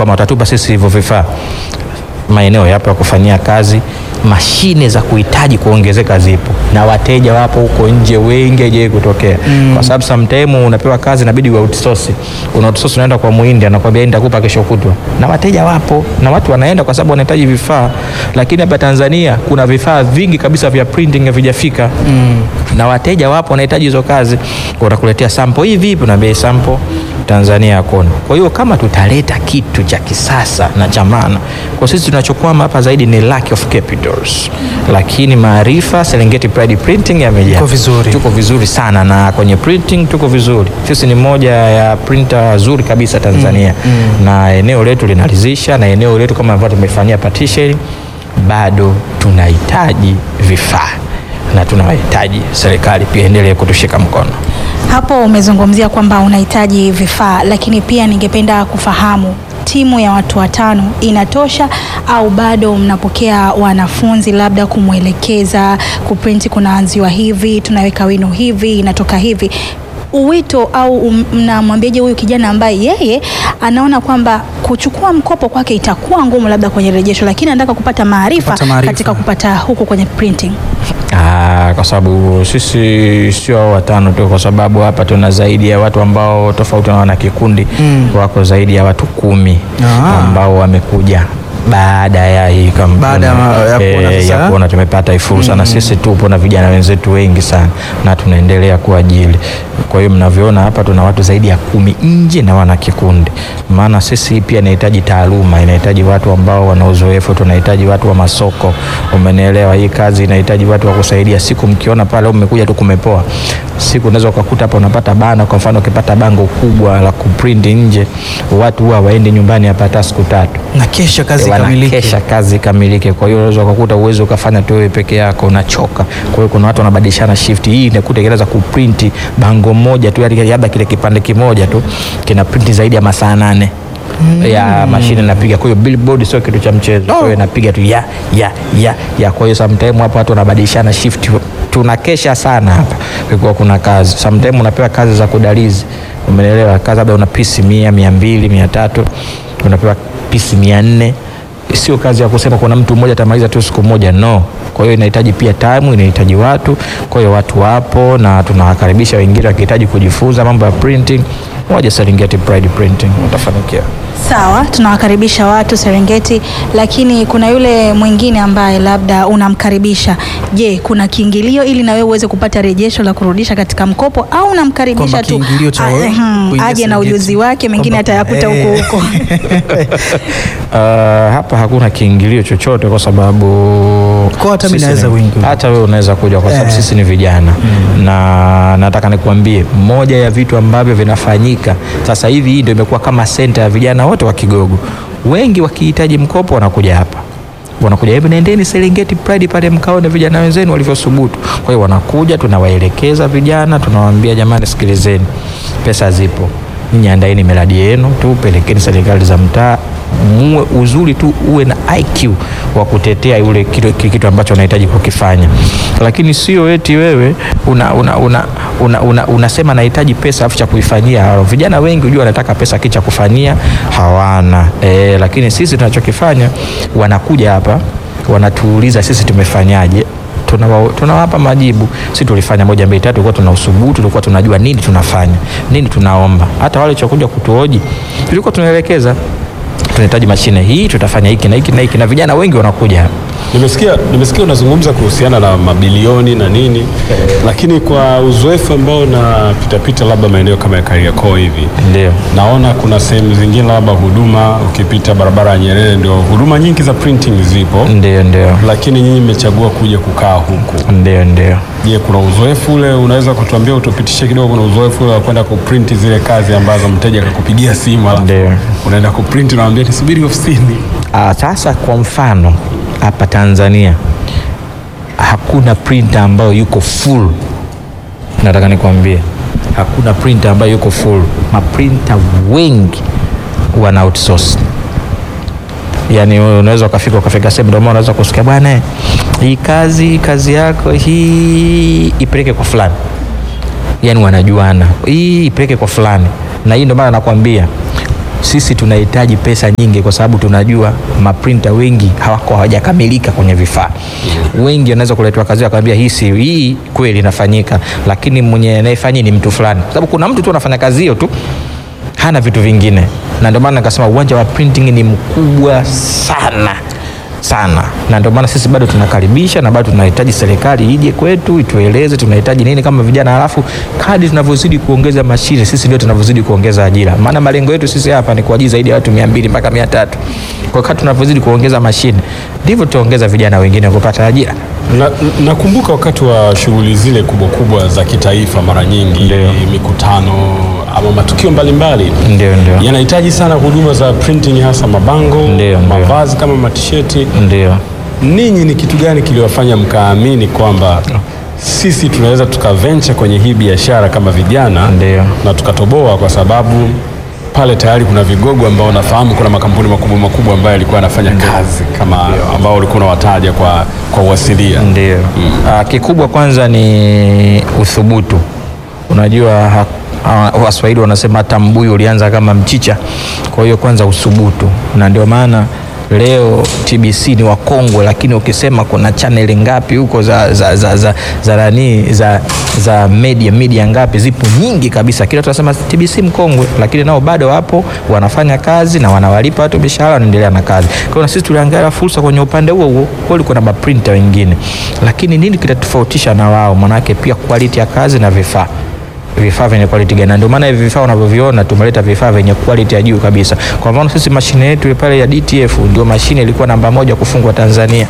kama watatupa sisi hivyo vifaa, maeneo yapo ya kufanyia kazi, mashine za kuhitaji kuongezeka zipo, na wateja wapo huko nje wengi, haijawahi kutokea kwa sababu sometime unapewa kazi inabidi wa outsource, una outsource, unaenda kwa muhindi anakuambia nitakupa kesho kutwa, na wateja wapo na watu wanaenda kwa sababu wanahitaji vifaa, lakini hapa Tanzania kuna vifaa vingi kabisa vya printing havijafika na wateja wapo wanahitaji hizo kazi, watakuletea sample hii vipi, unaambia hii sample Tanzania hakuna. Kwa hiyo kama tutaleta kitu cha kisasa na cha maana, kwa sisi tunachokwama hapa zaidi ni lack of capitals, lakini maarifa Serengeti Pride Printing yamejaa. Tuko vizuri. tuko vizuri sana na kwenye printing tuko vizuri. Sisi ni moja ya printer zuri kabisa Tanzania na eneo letu linalizisha, na eneo letu kama ambavyo tumefanyia partition, bado tunahitaji vifaa na tunawahitaji serikali pia endelee kutushika mkono. Hapo umezungumzia kwamba unahitaji vifaa, lakini pia ningependa kufahamu timu ya watu watano inatosha au bado mnapokea wanafunzi labda kumwelekeza kuprinti, kunaanziwa hivi, tunaweka wino hivi, inatoka hivi uwito au um- mnamwambiaje huyu kijana ambaye yeye anaona kwamba kuchukua mkopo kwake itakuwa ngumu labda kwenye rejesho, lakini anataka kupata maarifa Kupata maarifa. katika kupata huku kwenye printing? Ah, kwa sababu sisi sio hao watano tu, kwa sababu hapa tuna zaidi ya watu ambao tofauti na wana kikundi Mm. wako zaidi ya watu kumi Ah. ambao wamekuja baada ya hii kampuni Baada ya ma- ya kuona Eh, sasa. ya kuona tumepata hii fursa na sisi tupo na vijana wenzetu wengi sana na tunaendelea kuajili. Kwa hiyo mnavyoona hapa tuna watu zaidi ya kumi nje na wana kikundi, maana sisi pia inahitaji taaluma, inahitaji watu ambao wana uzoefu, tunahitaji watu wa masoko, umenielewa? Hii kazi inahitaji watu wa kusaidia. Siku mkiona pale mmekuja tu kumepoa, siku unaweza ukakuta hapa unapata bana. Kwa mfano ukipata bango kubwa la kuprint nje, watu huwa waende nyumbani hapa hata siku tatu na kesha kazi Eh, kamilike. wanakesha kazi kamilike. Kwa hiyo unaweza ukakuta uwezo ukafanya tu wewe peke yako, unachoka. Kwa hiyo kuna watu wanabadilishana shift. Hii inakuta inaweza kuprinti bango moja tu, yani labda kile kipande kimoja tu kina printi zaidi ya masaa nane ya mashine inapiga. Kwa hiyo billboard sio kitu cha mchezo, kwa hiyo inapiga tu ya ya ya ya. Kwa hiyo sometime hapo watu wanabadilishana shift, tunakesha sana hapa kwa kuna kazi. Sometime unapewa kazi za kudalizi, umeelewa? Kazi labda una pisi mia mia mbili mia tatu unapewa pisi mia nne sio kazi ya kusema kuna mtu mmoja atamaliza tu siku moja, no. Kwa hiyo inahitaji pia time, inahitaji watu. Kwa hiyo watu wapo na tunawakaribisha wengine wakihitaji kujifunza mambo ya printing, waje Serengeti Pride Printing, utafanikiwa. Sawa, tunawakaribisha watu Serengeti, lakini kuna yule mwingine ambaye labda unamkaribisha. Je, kuna kiingilio ili na wewe uweze kupata rejesho la kurudisha katika mkopo au unamkaribisha Kwamba tu kiingilio cha Ah, wewe ehem, kuingia aje na Serengeti. ujuzi wake, mengine Kwamba- atayakuta huko eh. huko? Uh, hapa hakuna kiingilio chochote kwa sababu Kwa hata mimi sisi naweza ni- kuingia. hata wewe unaweza kuja kwa sababu Eh. sisi ni vijana na nataka nikuambie moja ya vitu ambavyo vinafanyika sasa hivi, hii ndio imekuwa kama senta ya vijana wote wa Kigogo. Wengi wakihitaji mkopo wanakuja hapa wanakuja hebu nendeni Serengeti Pride pale mkaone vijana wenzenu walivyosubutu. Kwa hiyo wanakuja, tunawaelekeza vijana, tunawaambia jamani, sikilizeni, pesa zipo, nyinyi andaeni miradi yenu tu, pelekeni serikali za mtaa, muwe uzuri tu uwe na IQ wa kutetea yule kitu, kile kitu ambacho unahitaji kukifanya, lakini sio eti wewe una, una, una, una, una, unasema nahitaji pesa afu cha kuifanyia. Vijana wengi hujua wanataka pesa kicha kufanyia hawana e, lakini sisi tunachokifanya wanakuja hapa wanatuuliza sisi tumefanyaje tunawa- tunawapa majibu. Si tulifanya moja mbili tatu, tulikuwa tuna usubutu, tulikuwa tunajua nini tunafanya, nini tunaomba. Hata wale chokuja kutuoji tulikuwa tunaelekeza, tunahitaji mashine hii, tutafanya hiki na hiki na hiki, na vijana wengi wanakuja hapa. Nimesikia, nimesikia unazungumza kuhusiana na mabilioni na nini, lakini kwa uzoefu ambao unapitapita labda maeneo kama ya Kariakoo hivi, Ndio. naona kuna sehemu zingine labda huduma, ukipita barabara ya Nyerere, ndio huduma nyingi za printing zipo, Ndio, ndio, lakini nyinyi mmechagua kuja kukaa huku. ndio, ndio. Je, kuna uzoefu ule unaweza kutuambia, utupitishe kidogo, kuna uzoefu ule wa kwenda kuprinti zile kazi ambazo mteja akakupigia simu alafu Ndio. unaenda kuprinti, unamwambia nisubiri ofisini? Ah, sasa kwa mfano hapa Tanzania hakuna printer ambayo yuko full. Nataka nikwambie hakuna printer ambayo yuko full. Maprinter wengi wana outsource. Yaani wewe unaweza ukafika ukafika sehemu ndio maana unaweza kusikia bwana, hii kazi kazi yako hii ipeleke kwa fulani yani wanajuana, hii ipeleke kwa fulani, na hii ndio maana nakwambia sisi tunahitaji pesa nyingi, kwa sababu tunajua maprinta wengi hawako hawajakamilika kwenye vifaa. Wengi wanaweza kuletwa kazi akamwambia hii si hii kweli inafanyika, lakini mwenye anayefanya ni mtu fulani, kwa sababu kuna mtu tu anafanya kazi hiyo tu hana vitu vingine, na ndio maana nikasema uwanja wa printing ni mkubwa sana sana, na ndio maana sisi bado tunakaribisha na bado tunahitaji serikali ije kwetu itueleze tunahitaji nini kama vijana, halafu kadri tunavyozidi kuongeza mashine, sisi ndio tunavyozidi kuongeza ajira, maana malengo yetu sisi hapa ni kuajiri zaidi ya watu 200 mpaka 300. Kwa kadri tunavyozidi kuongeza mashine, ndivyo tutaongeza vijana wengine kupata ajira. Na- Nakumbuka wakati wa shughuli zile kubwa kubwa za kitaifa, mara nyingi Ndio. mikutano ama matukio mbalimbali Ndio, ndio. yanahitaji sana huduma za printing, hasa mabango, Ndio, ndio. mavazi kama matisheti. Ndio. Ninyi ni kitu gani kiliwafanya mkaamini kwamba sisi tunaweza tukaventure kwenye hii biashara kama vijana Ndio. na tukatoboa? Kwa sababu pale tayari kuna vigogo ambao nafahamu, kuna makampuni makubwa makubwa ambayo yalikuwa yanafanya kazi kama ambao ulikuwa unawataja kwa, kwa uasilia. Ndio. Ah, kikubwa kwanza ni uthubutu. Unajua ha- ha- Waswahili wanasema hata mbuyu ulianza kama mchicha. Kwa hiyo kwanza uthubutu, na ndio maana leo TBC ni wakongwe, lakini ukisema kuna chaneli ngapi huko za za za za za, nani, za, za media media ngapi, zipo nyingi kabisa. Kila tunasema TBC mkongwe, lakini nao bado wapo wanafanya kazi na wanawalipa watu mishahara, wanaendelea na kazi. Kwa hiyo na sisi tuliangalia fursa kwenye upande huo huo, kweli kuna maprinta wengine, lakini nini kinatofautisha na wao? Manake pia quality ya kazi na vifaa vifaa vyenye quality gani? Na Ndio maana hivi vifaa unavyoviona tumeleta vifaa vyenye quality ya juu kabisa. Kwa mfano sisi mashine yetu pale ya DTF ndio mashine ilikuwa namba moja kufungwa Tanzania.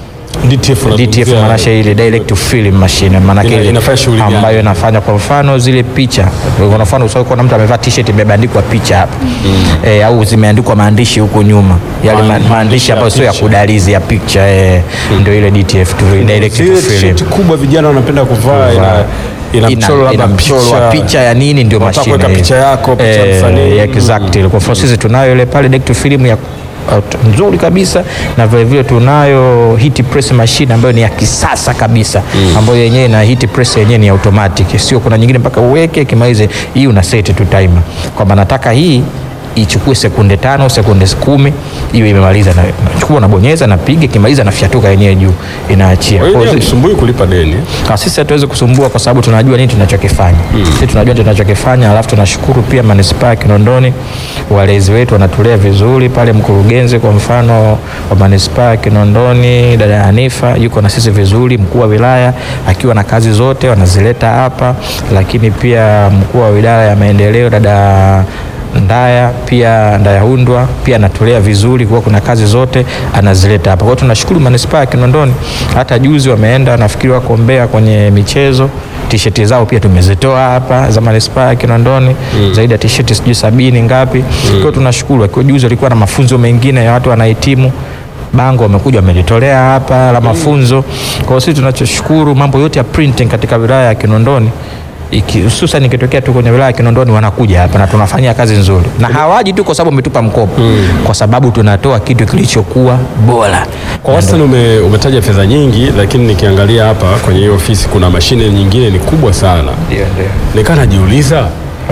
DTF, DTF unazungumzia- maanake ile direct to film machine maanake Ina- ile inafanya shughuli gani? ambayo inafanya kwa mfano zile picha, kwa mfano ushawahi kuona mtu amevaa t-shirt imebandikwa picha hapa eh, au zimeandikwa maandishi huko nyuma, yale Ma- ma- maandishi maandishi ya ambayo sio ya picha. kudalizi ya picha eh, ndio ile DTF to direct to Zile film t-shirt kubwa vijana wanapenda kuvaa ina, ina Ina- mchoro labda ina mchoro wa picha ya nini, ndio Unataka mashine kuweka hiyo. picha yako, picha ya Eh, msanii. exactly. Kwa mfano sisi tunayo ile pale direct to film ya out- nzuri kabisa na vile vile tunayo heat press machine ambayo ni ya kisasa kabisa ambayo yenyewe na heat press yenyewe ni automatic, sio kuna nyingine mpaka uweke kimalize. Hii una set tu timer kwamba nataka hii ichukue sekunde tano sekunde kumi iwe imemaliza, na nachukua nabonyeza, napiga, kimaliza, nafyatuka yenyewe juu, inaachia. Kwa hiyo Kwa ni hiyo msumbui kulipa deni. na sisi hatuwezi kusumbua kwa sababu tunajua nini tunachokifanya. Sisi tunajua tunachokifanya, alafu tunashukuru pia manispaa ya Kinondoni, walezi wetu wanatulea vizuri pale. Mkurugenzi kwa mfano wa manispaa ya Kinondoni dada Hanifa yuko na sisi vizuri, mkuu wa wilaya akiwa na kazi zote wanazileta hapa, lakini pia mkuu wa wilaya ya maendeleo dada Ndaya pia Ndaya Hundwa pia anatolea vizuri, kwa kuna kazi zote anazileta hapa. Kwa hiyo tunashukuru manispaa ya Kinondoni. Hata juzi wameenda nafikiri wako Mbeya kwenye michezo, tisheti zao pia tumezitoa hapa za manispaa ya Kinondoni zaidi ya tisheti sijui sabini ngapi. Kwa hiyo tunashukuru. Kwa juzi walikuwa na mafunzo mengine ya watu wanahitimu bango wamekuja wamelitolea hapa la mafunzo. Kwa hiyo sisi tunachoshukuru mambo yote ya printing katika wilaya ya Kinondoni iki- hususan ikitokea tu kwenye wilaya ya Kinondoni wanakuja hapa na tunafanyia kazi nzuri, na hawaji tu kwa sababu umetupa mkopo, kwa sababu tunatoa kitu kilichokuwa bora. Kwa wastani ume, umetaja fedha nyingi, lakini nikiangalia hapa kwenye hiyo ofisi kuna mashine nyingine ni kubwa sana. Ndio, ndio. Nikaa najiuliza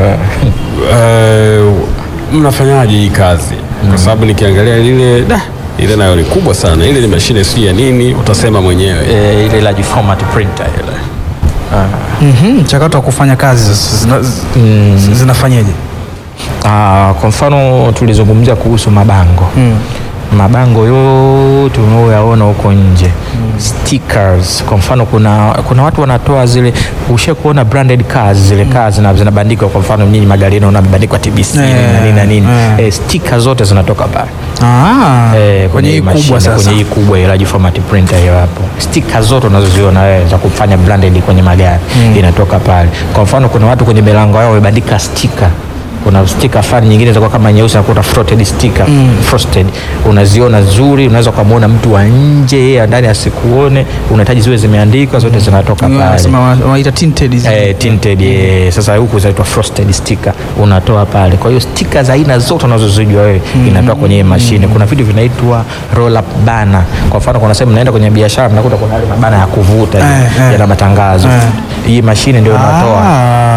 eh, mnafanyaje hii kazi? Kwa sababu nikiangalia lile da, ile nayo ni kubwa sana. Ile ni mashine si ya nini, utasema mwenyewe. Eh, ile large format printer ile Mhm, mchakato wa kufanya kazi sasa zina- z- zinafanyaje? Ah, kwa mfano tulizungumzia kuhusu mabango mabango yote unaoyaona huko nje stickers. Kwa mfano kuna, kuna watu wanatoa zile, ushe kuona branded cars zile cars zina- zinabandikwa. Kwa mfano nyinyi magari yenu unabandikwa TBC Eh, na nini na nini eh. eh, sticker zote zinatoka pale Ah, Eh, kwenye hii mashine, kubwa sasa. kwenye hii kubwa ya large format printer hiyo hapo, stika zote unazoziona wewe za kufanya branded kwenye magari inatoka pale. Kwa mfano kuna watu kwenye milango yao wamebandika stika kuna stika fulani nyingine zitakuwa kama nyeusi nakuta frosted sticker frosted, unaziona nzuri, unaweza ukamwona mtu wa nje, yeye ndani asikuone, unahitaji ziwe zimeandikwa zote zinatoka pale. Wanasema wa- wanaita tinted hizi. Eh, tinted eh, sasa huku zinaitwa frosted sticker unatoa pale. Kwa hiyo sticker za aina zote unazozijua wewe inatoa kwenye hii mashine. Kuna vitu vinaitwa roll up banner. Kwa mfano kuna sehemu mnaenda kwenye biashara mnakuta kuna yale mabana ya kuvuta hivi, Eh, eh. yana matangazo. Eh. Hii mashine ndio inatoa. Ah.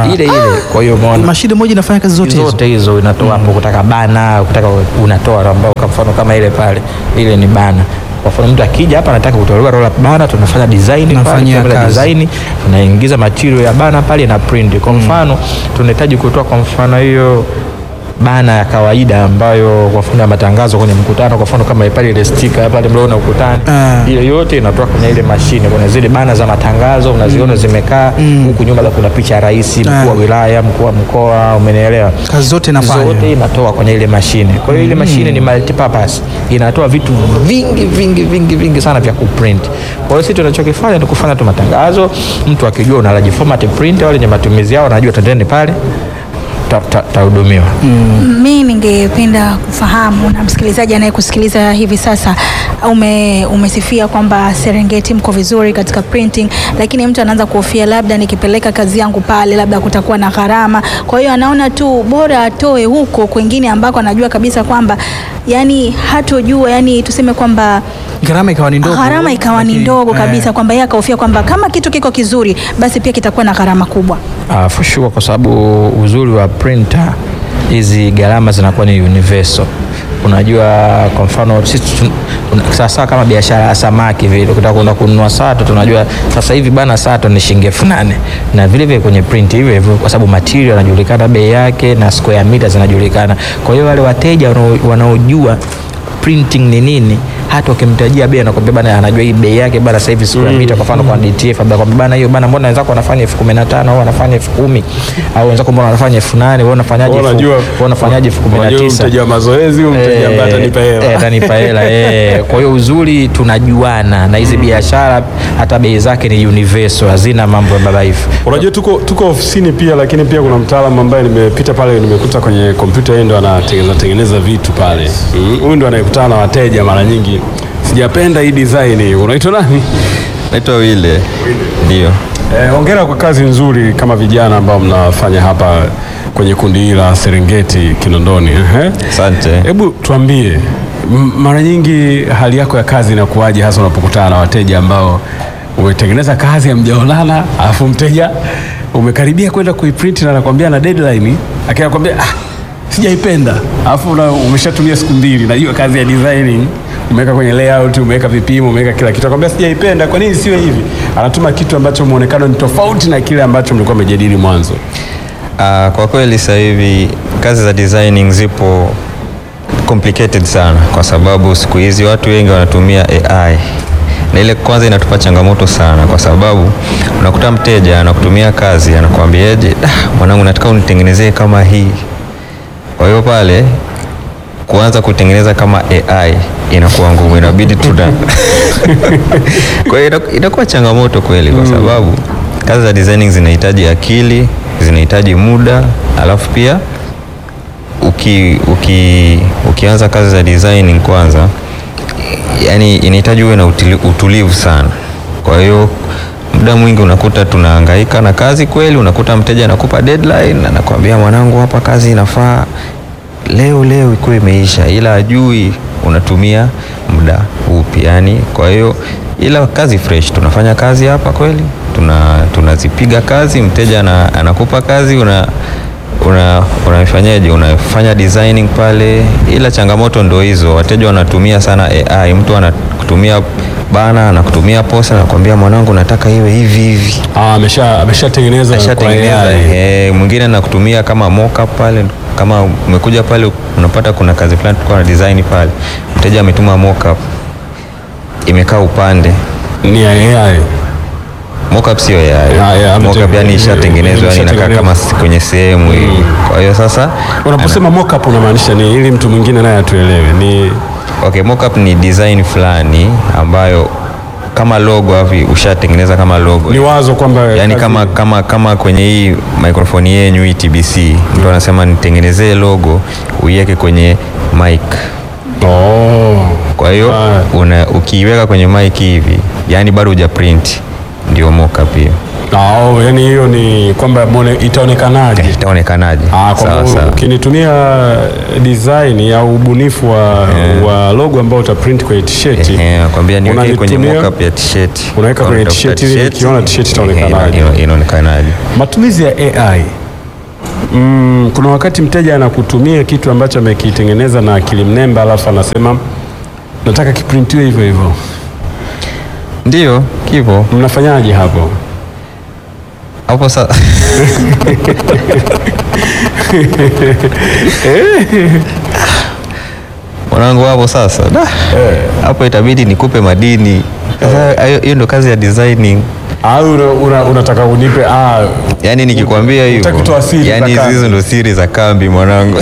ile ile. Kwa hiyo umeona mashine moja inafanya kazi zote hizo. zote hizo inatoa hapo, kutaka bana, kutaka unatoa ambao kwa mfano kama ile pale, ile ni bana. Kwa mfano mtu akija hapa anataka kutolewa roll up bana, tunafanya design pale, Tunafanyia tunafanya kazi. design, tunaingiza material ya bana pale na print. Kwa mfano tunahitaji kutoa kwa mfano hiyo bana ya kawaida ambayo kwa mfano ya matangazo kwenye mkutano, kwa mfano kama pale ile sticker pale mliona ukutani, Ah. ile yote inatoka kwenye ile mashine. Kuna zile bana za matangazo unaziona zimekaa huku nyuma, kuna picha ya rais, mkuu wa Ah. wilaya, mkuu wa mkoa, umenielewa? Kazi zote inafanya. zote inatoa kwenye ile mashine. Kwa hiyo ile mashine ni multipurpose, inatoa vitu vingi vingi vingi vingi sana vya kuprint. Kwa hiyo sisi tunachokifanya ni kufanya tu matangazo, mtu akijua unalaji format printer wale wenye matumizi yao anajua tendeni pale tahudumiwa ta, tahudumiwa. Mi ningependa kufahamu na msikilizaji anayekusikiliza hivi sasa, ume, umesifia kwamba Serengeti mko vizuri katika printing, lakini mtu anaanza kuhofia labda nikipeleka kazi yangu pale labda kutakuwa na gharama. Kwa hiyo anaona tu bora atoe huko kwengine ambako anajua kabisa kwamba yani hatojua, yani tuseme kwamba Gharama ikawa ni ndogo. gharama ikawa ni lakini, ndogo eh, kabisa, kwamba yeye akahofia kwamba kama kitu kiko kizuri basi pia kitakuwa na gharama kubwa. Uh, for sure kwa sababu uzuri wa printer hizi gharama zinakuwa ni universal. Unajua, kwa mfano sisi tun- tun- sasa kama biashara ya samaki vile, ukitaka kwenda kununua sato, tunajua sasa hivi bana sato ni shilingi elfu nane na vile vile kwenye print hivyo hivyo, kwa sababu material yanajulikana bei yake na square meter zinajulikana. Kwa hiyo wale wateja wanao- wanaojua printing ni nini hata ukimtajia bei anakwambia bana, anajua hii bei yake bana, sasa hivi square meter kwa mfano kwa DTF labda kwambia bana, hiyo bana, mbona wenzako wanafanya elfu kumi na tano au wanafanya elfu kumi au wenzako mbona wanafanya elfu nane wewe unafanyaje elfu- Unajua- wewe unafanyaje elfu kumi na unajua tisa mteja wa mazoezi, huyu mteja ambaye Eh, atanipa hela. eh, atanipa hela eh. Kwa hiyo uzuri tunajuana na hizi biashara, hata bei zake ni universal, hazina mambo ya babaifu. Unajua tuko, tuko ofisini pia, lakini pia kuna mtaalamu ambaye nimepita pale, nimekuta kwenye kompyuta, yeye ndo anatengeneza tengeneza vitu pale. Mm, Huyu ndo anayekutana na wateja mara nyingi. Sijapenda hii design. Unaitwa nani? Naitwa Wile. Ndio. Eh, hongera kwa kazi nzuri kama vijana ambao mnafanya hapa kwenye kundi hili la Serengeti Kinondoni. Ehe. Asante. Hebu tuambie, m- mara nyingi hali yako ya kazi inakuwaje, hasa unapokutana na wateja ambao umetengeneza kazi hamjaonana, alafu mteja umekaribia kwenda kuiprint na anakwambia na deadline, akinakwambia ah, sijaipenda, alafu una- umeshatumia siku mbili, najua kazi ya designing umeweka kwenye layout, umeweka vipimo, umeweka kila kitu, akwambia sijaipenda, kwa nini siwe hivi? Anatuma kitu ambacho muonekano ni tofauti na kile ambacho mlikuwa mmejadili mwanzo. Ah, kwa kweli sasa hivi kazi za designing zipo complicated sana kwa sababu siku hizi watu wengi wanatumia AI na ile kwanza inatupa changamoto sana kwa sababu unakuta mteja anakutumia kazi anakuambiaje, "Ah, mwanangu nataka unitengenezee kama hii. Kwa hiyo pale kuanza kutengeneza kama AI inakuwa ngumu, inabidi tuna kwa hiyo ina- inakuwa changamoto kweli, kwa sababu kazi za designing zinahitaji akili, zinahitaji muda, alafu pia uki, uki, ukianza kazi za designing kwanza, yani inahitaji uwe na utili, utulivu sana. Kwa hiyo muda mwingi unakuta tunahangaika na kazi kweli, unakuta mteja anakupa deadline, anakuambia mwanangu, hapa kazi inafaa leo leo ikuwa imeisha, ila ajui unatumia muda upi yani. Kwa hiyo ila kazi fresh, tunafanya kazi hapa kweli, tuna tunazipiga kazi, mteja ana, anakupa kazi una una unafanyaje, unafanya designing pale, ila changamoto ndo hizo, wateja wanatumia sana AI. Mtu anakutumia bana, anakutumia posa, anakuambia mwanangu, nataka iwe hivi hivi Ah, amesha ameshatengeneza kwa ashatengeneza AI. eh, mwingine anakutumia kama mockup pale, kama umekuja pale unapata kuna kazi fulani tulikuwa na design pale, mteja ametuma mockup imekaa upande Ni AI. mockup sio ya Ya, ya, mockup ametenge- yani ishatengenezwa yani inakaa ishatengenezwa. kama s- kwenye sehemu hivi. Kwa hiyo sasa Unaposema mockup unamaanisha ni ili mtu mwingine naye atuelewe. Ni okay, mockup ni design fulani ambayo kama logo hivi ushatengeneza kama logo ni wazo kwamba yani kazi- kama, kama, kama kwenye hii microphone yenyu hii TBC mtu anasema nitengenezee logo uiweke kwenye mic oh. kwa hiyo Ah. una ukiiweka kwenye mic hivi yani bado huja print ndio mockup hiyo Ah, oh, yani hiyo ni kwamba mwone- itaonekanaje? itaonekanaje Ah, kwa sawa sababu sawa ukinitumia design au ubunifu wa, wa logo ambao utaprint kwenye t-shirt Ehe, nakwambia niweke kwenye unanitumia- mockup ya t-shirt unaweka kwenye Utafuta t-shirt ili nikiona t-shirt itaonekanaje. Ehe, ina- inaonekanaje Matumizi ya AI. Mm, kuna wakati mteja anakutumia kitu ambacho amekitengeneza na akili mnemba alafu anasema nataka kiprintiwe hivyo hivyo. ndio kipo Mnafanyaje hapo? hapo sasa mwanangu hapo sasa da. hapo itabidi nikupe madini sasa hiyo- hiyo ndo kazi ya designing Au una, una, unataka unipe ah, yaani nikikwambia hivyo Hutaki kutoa siri za yaani kambi. hizo ndo siri za kambi mwanangu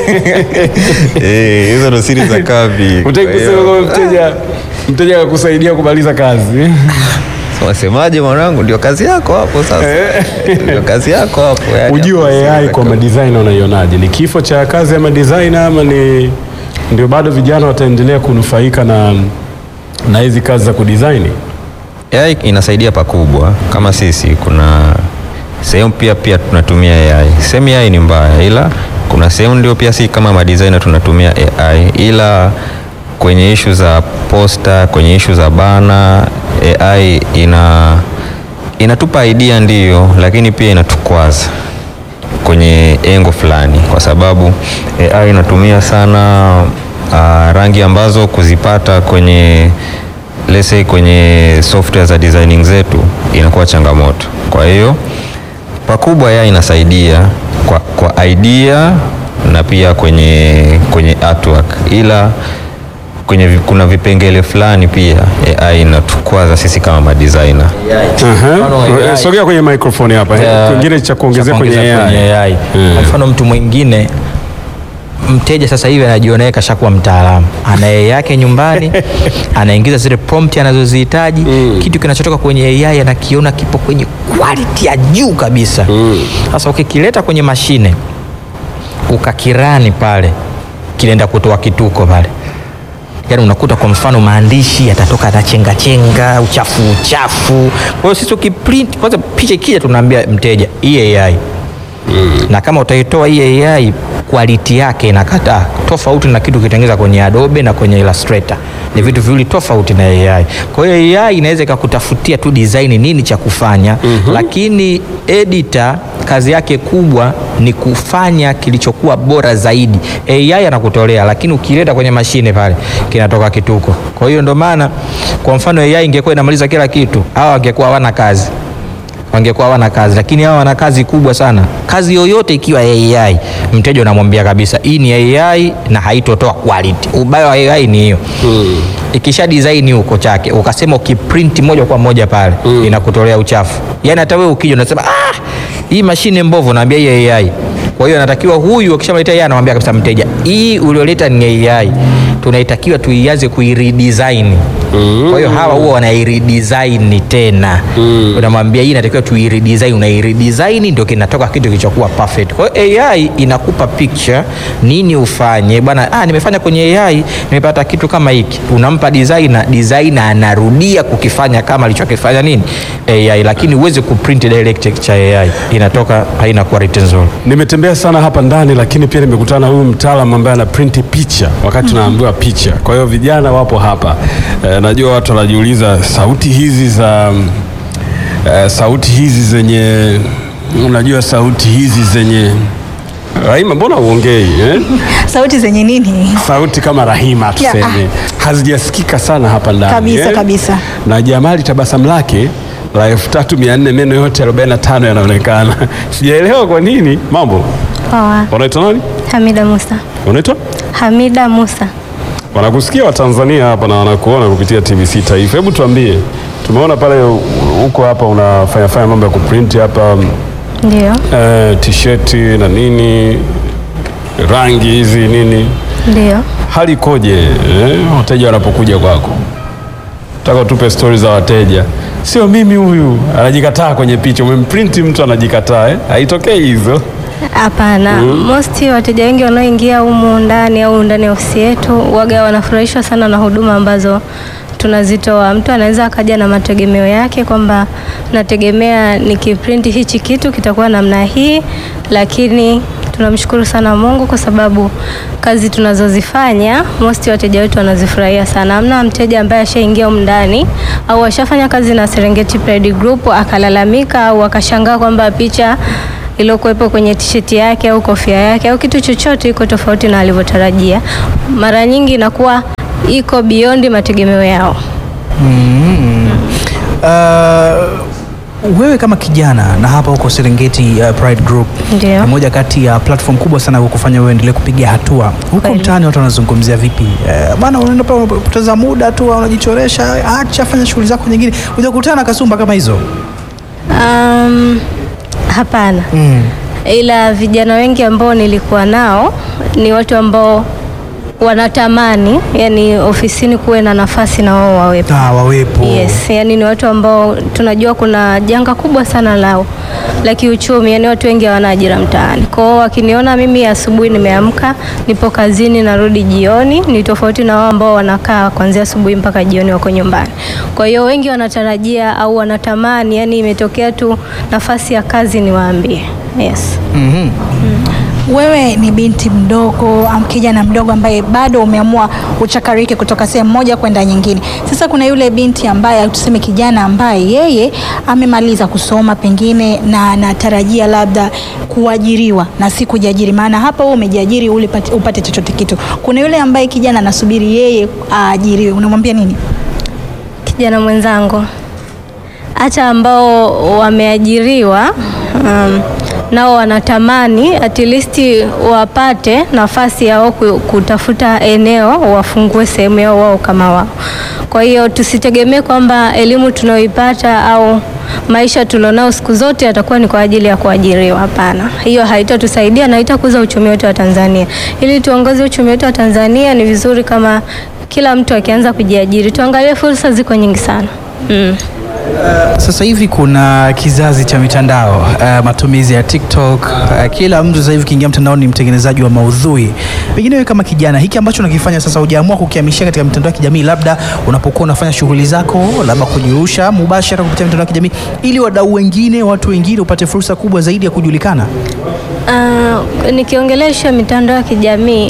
Eh, hizo ndo siri za kambi utaki Kwa kusema hiyo- kwamba mteja mteja akakusaidia kumaliza kazi. wasemaje mwanangu ndio kazi yako hapo sasa ndio kazi yako hapo yani Ujio wa hapo siri AI za kwa kambi. madesigner unaionaje? Ni kifo cha kazi ya madesigner ama ni ndio bado vijana wataendelea kunufaika na na hizi kazi za kudesign? AI inasaidia pakubwa kama sisi kuna sehemu pia pia tunatumia AI. Sehemu AI ni mbaya, ila kuna sehemu ndio pia si kama madesigner tunatumia AI, ila kwenye ishu za posta, kwenye ishu za bana, AI ina inatupa idea ndiyo, lakini pia inatukwaza kwenye engo fulani, kwa sababu AI inatumia sana uh, rangi ambazo kuzipata kwenye let's say kwenye software za designing zetu inakuwa changamoto. Kwa hiyo pakubwa AI inasaidia kwa, kwa idea na pia kwenye, kwenye artwork, ila kwenye vi- kuna vipengele fulani pia AI inatukwaza sisi kama madesigner. Aha. Mfano wa Eh, AI. Sogea kwenye microphone hapa. Ya- Kingine cha kuongezea cha kwenye kuongezea AI. kwenye AI. Kwa mfano mtu mwingine mteja sasa hivi anajiona yeye kashakuwa mtaalamu, ana AI yake nyumbani, anaingiza zile prompt anazozihitaji kitu kinachotoka kwenye AI anakiona kipo kwenye quality ya juu kabisa. Sasa ukikileta kwenye mashine ukakirani pale, kinaenda kutoa kituko pale yaani unakuta kwa mfano maandishi yatatoka na chenga chenga uchafu uchafu. Kwa hiyo sisi ukiprint kwanza picha ikija, tunaambia mteja hii AI na kama utaitoa hii AI quality yake inakataa, tofauti na kitu kitengeza kwenye Adobe na kwenye Illustrator, ni vitu viwili tofauti na AI. Kwa hiyo AI inaweza ikakutafutia tu design nini cha kufanya, lakini editor kazi yake kubwa ni kufanya kilichokuwa bora zaidi. AI anakutolea, lakini ukileta kwenye mashine pale kinatoka kituko. Kwa hiyo ndio maana kwa mfano AI ingekuwa inamaliza kila kitu, hawa wangekuwa hawana kazi wangekuwa hawana kazi, lakini hawa wana kazi kubwa sana. Kazi yoyote ikiwa AI, mteja unamwambia kabisa hii ni AI na haitotoa quality. Ubaya wa AI ni hiyo ikisha design huko chake, ukasema ukiprint moja kwa moja pale inakutolea uchafu. Yani hata wewe ukija unasema ah, hii mashine mbovu, naambia hii AI. Kwa hiyo anatakiwa huyu akishamleta yeye anamwambia kabisa mteja, hii ulioleta ni AI, tunaitakiwa tuianze kuiredesign. Kwa hiyo hawa huwa wanairedesign tena, unamwambia hii inatakiwa tuiredesign, unairedesign ndio kinatoka kitu kilichokuwa perfect. Kwa hiyo AI inakupa picture nini ufanye bwana. Ah, nimefanya kwenye AI nimepata kitu kama hiki, unampa designer, designer anarudia kukifanya kama alichokifanya nini AI, lakini uweze kuprint direct cha AI, inatoka haina quality nzuri. Nimetembea sana hapa ndani lakini pia nimekutana na huyu mtaalamu ambaye ana print picha wakati tunaambiwa picha. Kwa hiyo vijana wapo hapa. E, najua watu wanajiuliza sauti hizi za e, sauti hizi zenye unajua sauti hizi zenye Rahima, mbona uongei eh? Sauti zenye nini? Sauti kama Rahima tuseme hazijasikika sana hapa ndani Kabisa, eh? kabisa. Na Jamali tabasamu lake la elfu tatu mia nne meno yote 45 yanaonekana. Sijaelewa kwa nini. Mambo, Poa. unaitwa nani? Hamida Musa. Unaitwa? Hamida Musa. Wanakusikia Watanzania hapa na wanakuona kupitia TBC Taifa. Hebu tuambie, tumeona pale huko hapa unafanya fanya mambo ya kuprint hapa Ndio. eh, t-shirt na nini, rangi hizi nini, Ndio. hali ikoje eh, wateja wanapokuja kwako? Nataka utupe stori za wateja, sio mimi huyu anajikataa kwenye picha. Umemprint mtu anajikataa eh? Haitokei hizo. Hapana. Mosti wateja wengi wanaoingia humu ndani au ndani ya ofisi yetu waga wanafurahishwa sana na huduma ambazo tunazitoa. Mtu anaweza akaja na mategemeo yake kwamba nategemea nikiprinti hichi kitu kitakuwa namna hii, lakini tunamshukuru sana Mungu kwa sababu kazi tunazozifanya most wateja wetu wanazifurahia sana. Hamna mteja ambaye ashaingia humu ndani au ashafanya kazi na Serengeti Pride Group akalalamika au akashangaa kwamba picha iliyokuwepo kwenye tisheti yake au kofia yake au kitu chochote iko tofauti na alivyotarajia. Mara nyingi inakuwa iko beyond mategemeo yao. Mm. Uh, wewe kama kijana na hapa huko Serengeti uh, Pride Group Ndio. ni moja kati ya platform kubwa sana kukufanya wewe endelee kupiga hatua huko Kweli. mtaani. Watu wanazungumzia vipi? Uh, bana, unaenda pale unapoteza muda tu, unajichoresha, acha fanya shughuli zako nyingine, ujakutana na kasumba kama hizo Um, hapana. mm. ila vijana wengi ambao nilikuwa nao ni watu ambao wanatamani yani ofisini kuwe na nafasi na wao wawepo. Ah, wawepo Yes, yani ni watu ambao tunajua kuna janga kubwa sana lao la kiuchumi, yani watu wengi hawana ajira mtaani. Kwa hiyo wakiniona mimi asubuhi nimeamka, nipo kazini, narudi jioni, ni tofauti na wao ambao wanakaa kuanzia asubuhi mpaka jioni wako nyumbani. Kwa hiyo wengi wanatarajia au wanatamani, yani imetokea tu nafasi ya kazi niwaambie. Yes. Mhm. Wewe ni binti mdogo am kijana mdogo ambaye bado umeamua uchakarike kutoka sehemu moja kwenda nyingine. Sasa kuna yule binti ambaye au tuseme kijana ambaye yeye amemaliza kusoma pengine na anatarajia labda kuajiriwa na si kujiajiri, maana hapa wewe umejiajiri ule pati- upate chochote kitu. Kuna yule ambaye kijana anasubiri yeye aajiriwe, unamwambia nini? kijana mwenzangu, hata ambao wameajiriwa um, nao wanatamani at least wapate nafasi yao ku- kutafuta eneo wafungue sehemu yao wao kama wao. Kwa hiyo tusitegemee kwamba elimu tunayoipata au maisha tulionao siku zote yatakuwa ni kwa ajili ya kuajiriwa. Hapana, hiyo haitatusaidia na haitakuza uchumi wetu wa Tanzania. Ili tuongoze uchumi wetu wa Tanzania, ni vizuri kama kila mtu akianza kujiajiri. Tuangalie fursa, ziko nyingi sana mm. Sasa hivi kuna kizazi cha mitandao uh, matumizi ya TikTok uh, kila mtu sasa hivi kiingia mtandaoni ni mtengenezaji wa maudhui. Pengine wewe kama kijana, hiki ambacho unakifanya sasa, hujaamua kukihamishia katika mitandao ya kijamii, labda unapokuwa unafanya shughuli zako, labda kujirusha mubashara kupitia mitandao ya kijamii, ili wadau wengine, watu wengine upate fursa kubwa zaidi ya kujulikana. Uh, nikiongelea ishu ya mitandao ya kijamii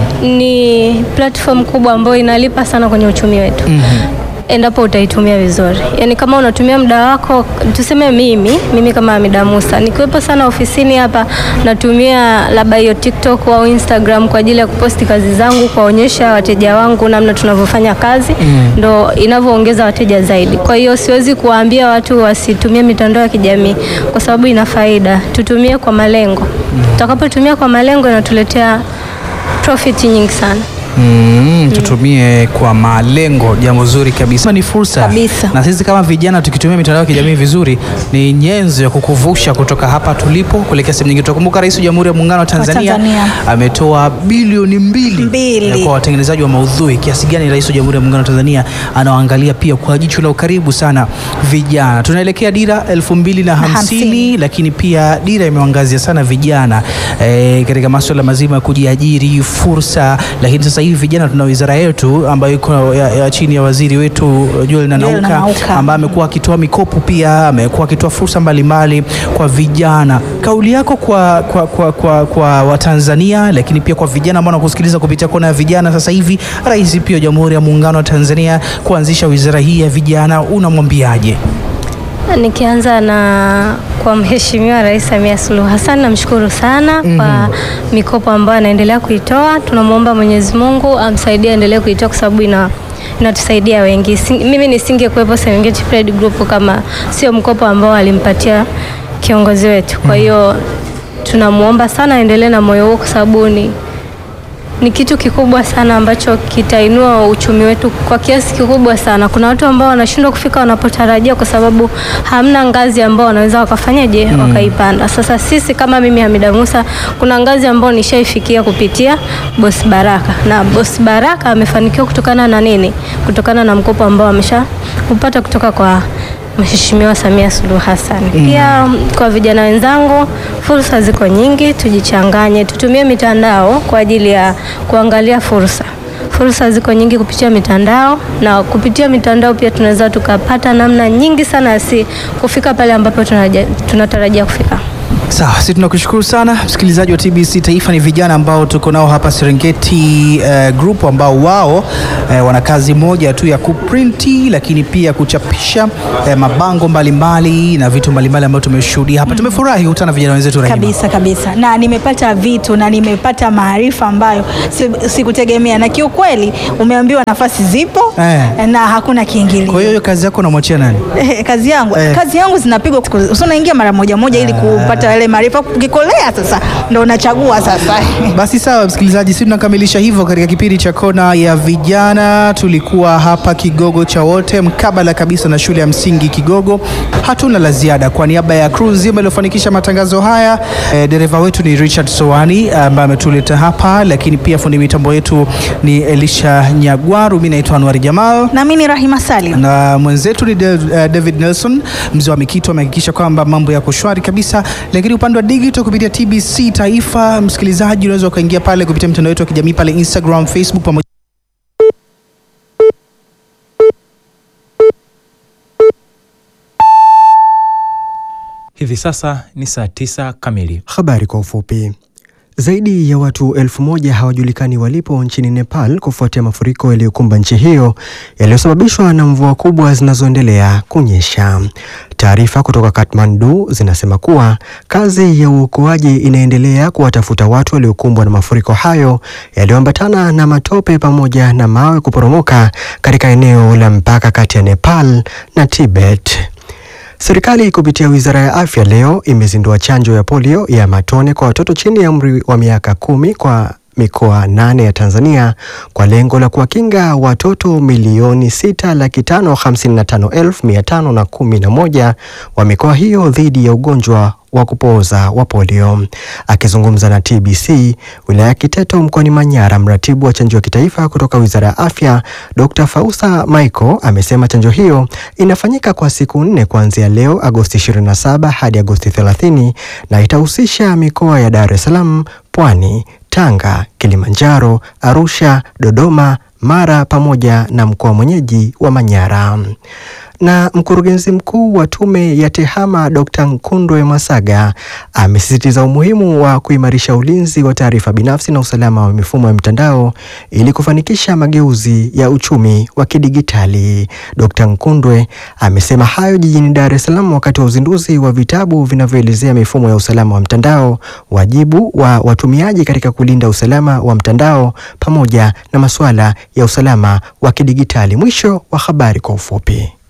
ni platform kubwa ambayo inalipa sana kwenye uchumi wetu endapo utaitumia vizuri. Yaani kama unatumia muda wako, tuseme mimi mimi kama Hamida Musa nikiwepo sana ofisini hapa, natumia labda hiyo TikTok au Instagram kwa ajili ya kuposti kazi zangu, kuwaonyesha wateja wangu namna tunavyofanya kazi, ndo inavyoongeza wateja zaidi. Kwa hiyo siwezi kuwaambia watu wasitumie mitandao ya kijamii kwa sababu ina faida, tutumie kwa malengo. Tutakapotumia kwa malengo inatuletea profit nyingi sana. Mm, tutumie kwa malengo, jambo zuri kabisa. Ni fursa Kabisa. na sisi kama vijana tukitumia mitandao ya kijamii vizuri, ni nyenzo ya kukuvusha kutoka hapa tulipo kuelekea sehemu nyingine. Tukumbuka Rais wa Jamhuri ya Muungano wa Tanzania, Tanzania. ametoa bilioni mbili, Mbili. eh, kwa watengenezaji wa maudhui. Kiasi gani Rais wa Jamhuri ya Muungano wa Tanzania anawaangalia pia kwa jicho la ukaribu sana vijana. Tunaelekea dira elfu mbili na hamsini hamsini. lakini pia dira imewaangazia sana vijana eh, katika masuala mazima ya kujiajiri, fursa. Lakini sasa hivi vijana, tuna wizara yetu ambayo iko ya, ya chini ya waziri wetu Joel Nanauka Nanauka. ambaye amekuwa akitoa mikopo pia amekuwa akitoa fursa mbalimbali kwa vijana. Kauli yako kwa, kwa, kwa, kwa, kwa Watanzania, lakini pia kwa vijana ambao wanakusikiliza kupitia kona ya vijana sasa hivi, Rais pia wa Jamhuri ya Muungano wa Tanzania kuanzisha wizara hii ya vijana, unamwambiaje? Nikianza na kwa Mheshimiwa Rais Samia Suluhu Hassan, namshukuru sana kwa mikopo ambayo anaendelea kuitoa. Tunamwomba Mwenyezi Mungu amsaidie aendelee kuitoa kwa sababu ina inatusaidia wengi. Si- Mimi nisingekuwepo Serengeti Pride Group kama sio mkopo ambao alimpatia kiongozi wetu. Kwa hiyo tunamwomba sana aendelee na moyo huo kwa sababu ni ni kitu kikubwa sana ambacho kitainua uchumi wetu kwa kiasi kikubwa sana. Kuna watu ambao wanashindwa kufika wanapotarajia kwa sababu hamna ngazi ambao wanaweza wakafanyaje wakaipanda. Sasa sisi kama mimi Hamida Musa, kuna ngazi ambao nishaifikia kupitia Boss Baraka, na Boss Baraka amefanikiwa kutokana na nini? Kutokana na mkopo ambao amesha kupata kutoka kwa Mheshimiwa Samia Suluhu Hassan. Pia mm, kwa vijana wenzangu, fursa ziko nyingi, tujichanganye, tutumie mitandao kwa ajili ya kuangalia fursa. fursa ziko nyingi kupitia mitandao, na kupitia mitandao pia tunaweza tukapata namna nyingi sana si kufika pale ambapo tunaja- tunatarajia kufika. Sawa, sisi tunakushukuru sana msikilizaji wa TBC Taifa. Ni vijana ambao tuko nao hapa Serengeti eh, group ambao wao eh, wana kazi moja tu ya kuprinti, lakini pia kuchapisha eh, mabango mbalimbali na vitu mbalimbali ambavyo tumeshuhudia hapa. Tumefurahi kukutana na vijana wenzetu Rahima. kabisa kabisa, na nimepata vitu na nimepata maarifa ambayo si- sikutegemea, na kiukweli umeambiwa nafasi zipo Eh. na hakuna kiingilio. Kwa hiyo hiyo kazi yako unamwachia nani? Eh, kazi yangu Eh. kazi yangu zinapigwa siku- so unaingia mara moja moja ili kupata yale maarifa. Ukikolea sasa ndo unachagua sasa. Basi sawa, msikilizaji, sisi tunakamilisha hivyo katika kipindi cha kona ya vijana. Tulikuwa hapa Kigogo cha wote, mkabala kabisa na shule ya msingi Kigogo. Hatuna la ziada. Kwa niaba ya crew nzima iliyofanikisha matangazo haya, eh, dereva wetu ni Richard Sowani ambaye ametuleta hapa, lakini pia fundi mitambo yetu ni Elisha Nyagwaru. Mimi naitwa Anwar Jamal Na mimi ni Rahima Salim. na mwenzetu ni Dav- eh, David Nelson mzee wa Mikito amehakikisha kwamba mambo yako shwari kabisa. Lakini upande wa digital kupitia TBC Taifa, msikilizaji, unaweza ukaingia pale kupitia mtandao wetu wa kijamii pale Instagram, Facebook pamoja Hivi sasa ni saa tisa kamili. Habari kwa ufupi. Zaidi ya watu elfu moja hawajulikani walipo nchini Nepal kufuatia mafuriko yaliyokumba nchi hiyo yaliyosababishwa na mvua kubwa zinazoendelea kunyesha. Taarifa kutoka Kathmandu zinasema kuwa kazi ya uokoaji inaendelea kuwatafuta watu waliokumbwa na mafuriko hayo yaliyoambatana na matope pamoja na mawe kuporomoka katika eneo la mpaka kati ya Nepal na Tibet. Serikali kupitia Wizara ya Afya leo imezindua chanjo ya polio ya matone kwa watoto chini ya umri wa miaka kumi kwa mikoa nane ya Tanzania kwa lengo la kuwakinga watoto milioni sita laki tano hamsini na tano elfu mia tano na kumi na moja wa mikoa hiyo dhidi ya ugonjwa wa kupooza wa polio. Akizungumza na TBC wilaya ya Kiteto mkoani Manyara, mratibu wa chanjo ya kitaifa kutoka Wizara ya Afya Dr. Fausa Michael amesema chanjo hiyo inafanyika kwa siku nne kuanzia leo Agosti 27 hadi Agosti 30 na itahusisha mikoa ya Dar es Salaam, Pwani, Tanga, Kilimanjaro, Arusha, Dodoma, Mara pamoja na mkoa mwenyeji wa Manyara. Na mkurugenzi mkuu wa tume ya TEHAMA Dr. Nkundwe Masaga amesisitiza umuhimu wa kuimarisha ulinzi wa taarifa binafsi na usalama wa mifumo ya mitandao ili kufanikisha mageuzi ya uchumi wa kidigitali. Dr. Nkundwe amesema hayo jijini Dar es Salaam wakati wa uzinduzi wa vitabu vinavyoelezea mifumo ya usalama wa mtandao, wajibu wa watumiaji katika kulinda usalama wa mtandao pamoja na masuala ya usalama wa kidigitali. Mwisho wa habari kwa ufupi.